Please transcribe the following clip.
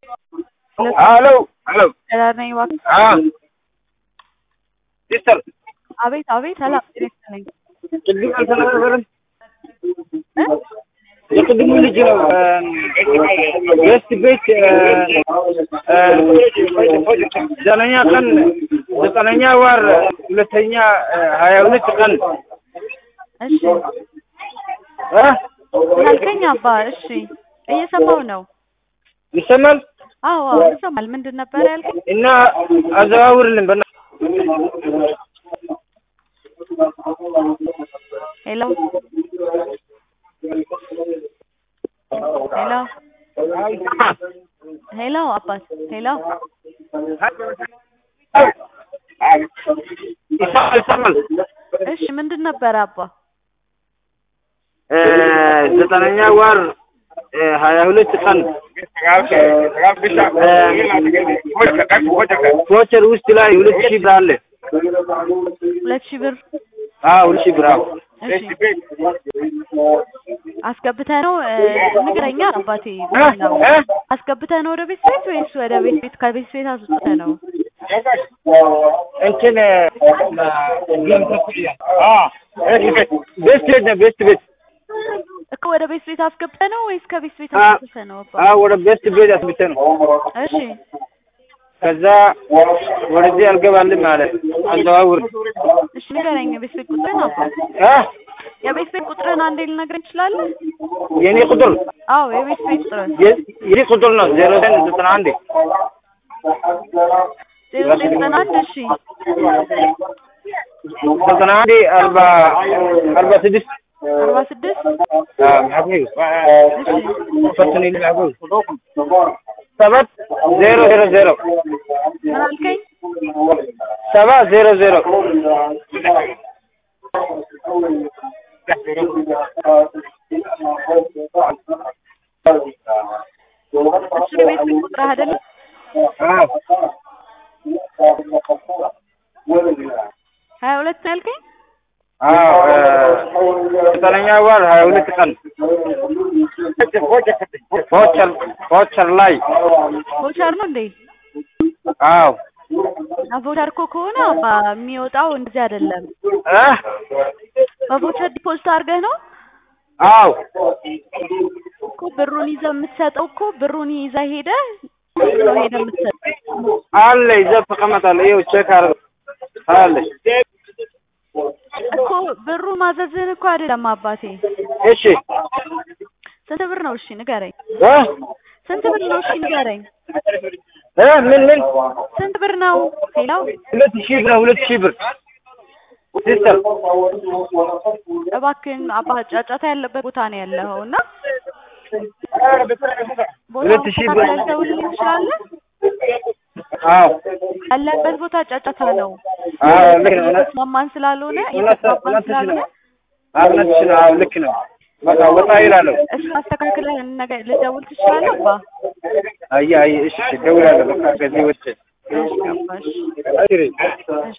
Hello. Hello. Hello, નહીં વાત હા સિસ્ટર આવી આવી ሰላም ጤና ይስጥልኝ ቅድም አልተናገረም እ የቅድሙ ልጅ ነው ገስት ቤት ዘጠነኛ ቀን ዘጠነኛ ወር ሁለተኛ ሀያ ሁለት ቀን እሺ እ ያልከኝ አባ እሺ እየሰማው ነው ይሰማል አዎ አዎ ይሰማል ምንድን ነበር ያልከኝ እና አዘዋውርልን በና ሄሎ ሄሎ ሄሎ አባት ሄሎ ይሰማል ይሰማል እሺ ምንድን ነበር አባ ዘጠነኛ ወር ሀያ ሁለት ቀን ቮቸር ውስጥ ላይ ሁለት ሺህ ብር አለ። ሁለት ሺህ ብር አዎ ሁለት ሺህ ብር አዎ። እሺ አስገብተህ ነው እ፣ ንገረኛ አባቴ እ? እ? አስገብተህ ነው ወደ ቤት ቤት ወይስ ወደ ቤት ቤት ከቤት ቤት አስወጥተህ ነው እንትን ቤስት ቤት ነው ቤስት ቤት እኮ ወደ ቤት ቤት አስገብተህ ነው ወይስ ከቤት ቤት አ- አስወጥተህ ነው አባ አዎ ወደ ቤስት ቤት አስብተ ነው። እሺ ከዛ ወደዚህ አልገባልም ማለት አዘዋውር እሺ ንገረኝ የቤት ቤት ቁጥርን አባ እ? የቤት ቤት ቁጥርን አንዴ ልነግረኝ ትችላለህ የኔ ቁጥር አዎ የቤት ቤት ቁጥርን የ- የኔ ቁጥር ነው ዜሮ ዘጠኝ ዘጠና አንድ ዜሮ ዘጠኝ ዘጠና አንድ እሺ ዘጠና አንድ አርባ አርባ ስድስት አርባ ስድስት ሰባት ዜሮ ዜሮ ዜሮ ምን አልከኝ ሰባት ዜሮ ዜሮ እሱ የቤት ቤት ቁጥር አይደለም ሀያ ሁለት ነው ያልከኝ ዘጠነኛ ወር ሀያ ሁለት ቀን ቮቸር ቮቸር ላይ ቮቸር ነው እንዴ አዎ ቮቸር እኮ ከሆነ አባ የሚወጣው እንደዚህ አይደለም እ? በቮቸር ዲፖዚት አድርገህ ነው አዎ እኮ ብሩን ይዘህ የምትሰጠው እኮ ብሩን ይዘህ ሄደህ ነው ሄደህ የምትሰጠው አለ ይዘህ ተቀመጣለህ ይኸው ቼክ አድርገው አለሽ እኮ ብሩ ማዘዝህን እኮ አይደለም አባቴ እሺ ስንት ብር ነው እሺ ንገረኝ እ? ስንት ብር ነው እሺ ንገረኝ እ? ምን ምን ስንት ብር ነው ሄሎ ሁለት ሺህ ብር ሁለት ሺህ ብር ሲስተር እባክህን አባ ጫጫታ ያለበት ቦታ ነው ያለኸው እና ሁለት ሺህ ብር ልተውልኝ ትችላለህ አዎ ያለበት ቦታ ጫጫታ ነው አዎ ልክ ነው እውነት እየተስማማን ስላልሆነ እውነት እየተስማማን እውነትሽ ስላልሆነ ነው አዎ እውነትሽ ነው አዎ ልክ ነው በቃ ወጣ ይላለሁ እሱ አስተካክለህ ነገ ልደውል ትችላለህ አባ አየህ አየህ እሺ እደውላለሁ በቃ ከዚህ ውጭ እሺ አባ እሺ እሺ እሺ